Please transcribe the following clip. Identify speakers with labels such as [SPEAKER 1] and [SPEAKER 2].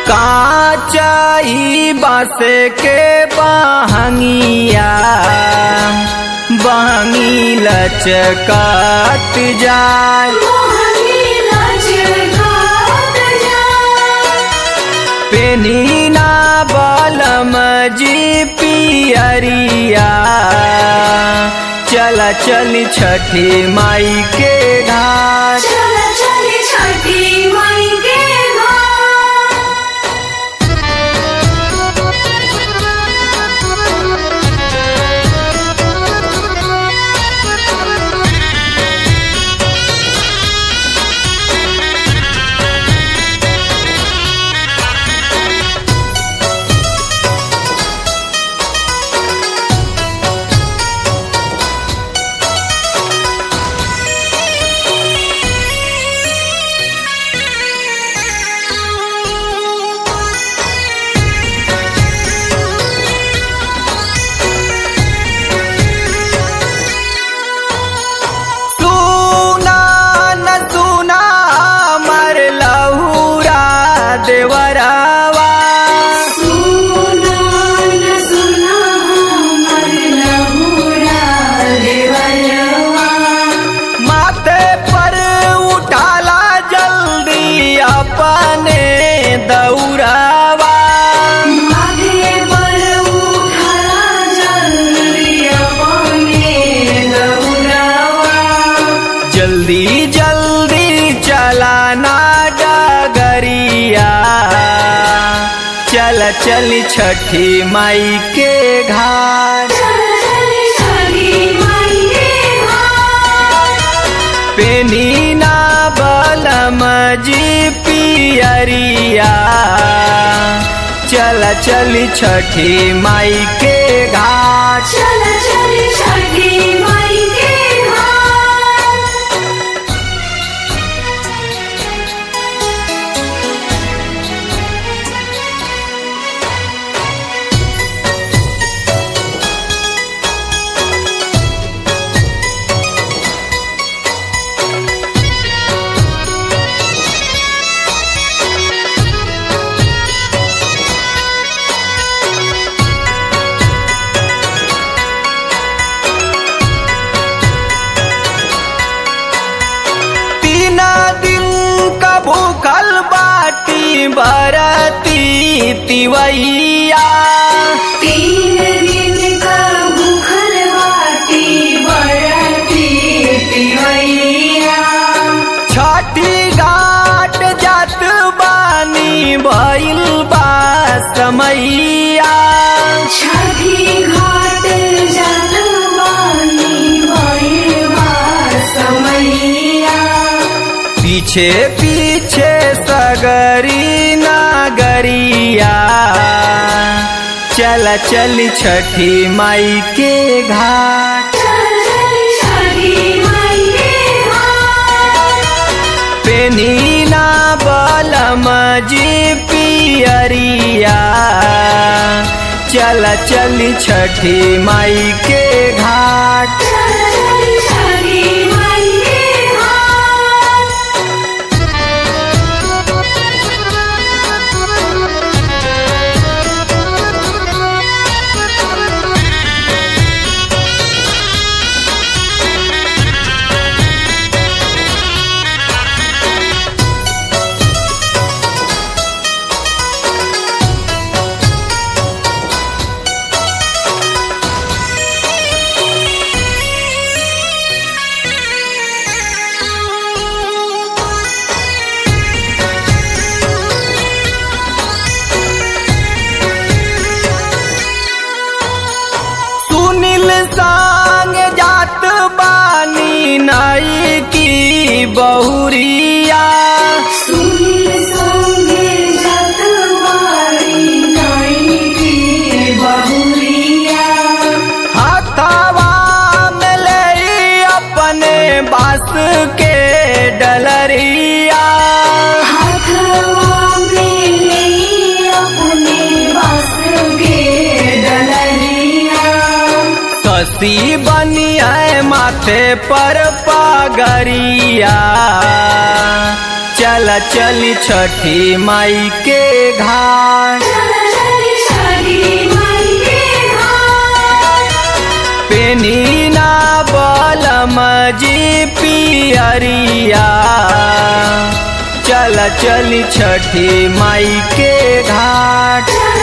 [SPEAKER 1] काचाई बास के बहंगिया बहंगी लचकात जाय पेनीना बलम जी पियरिया चला चली छठी माई के घाट
[SPEAKER 2] छठी माई के घाट
[SPEAKER 1] सुना न सुना मर लहुरा देवरावा
[SPEAKER 2] सुना न सुना हमर लहुरा देवरवा
[SPEAKER 1] माथे पर उठाला जल्दी अपने दौरावा
[SPEAKER 2] माथे पर उठला जल्दी अपने दौड़ावा
[SPEAKER 1] जल्दी जल्दी चलाना डगरिया चल चली छठी माई के घाट
[SPEAKER 2] छठी माई के घाट
[SPEAKER 1] पेनीना बलम जी पियरिया चल चली छठी माई के घाट
[SPEAKER 2] चल चल छठी माई के घाट
[SPEAKER 1] तीन दिन का भूखल बाटी बरती तिवैया
[SPEAKER 2] तीन दिन का भूखल बाटी बरती तिवैया
[SPEAKER 1] छठी घाट जात बानी भइल बा समैया
[SPEAKER 2] छठी घाट जल बानी भैरवा समैया
[SPEAKER 1] पीछे पीछे सगरी नागरिया चल चल छठी माई के घाट
[SPEAKER 2] छठी माई के घाट
[SPEAKER 1] पेनीना बलम जी पियरिया चल चल छठी माई के घाट
[SPEAKER 2] छठी माई के घाट
[SPEAKER 1] सुनील संग जात बानी नाई की बहुरिया
[SPEAKER 2] सुनील संगे जत बारी नाई की बहुरिया
[SPEAKER 1] हथवा में ले अपने बास के डलरिया
[SPEAKER 2] हाथवा में ले अपने बास के डलरिया
[SPEAKER 1] ससी बनी है माथे पर पगरिया चल चल चली छठी माई के घाट पेनी ना बलम जी पियरिया चल चली छठी माई के घाट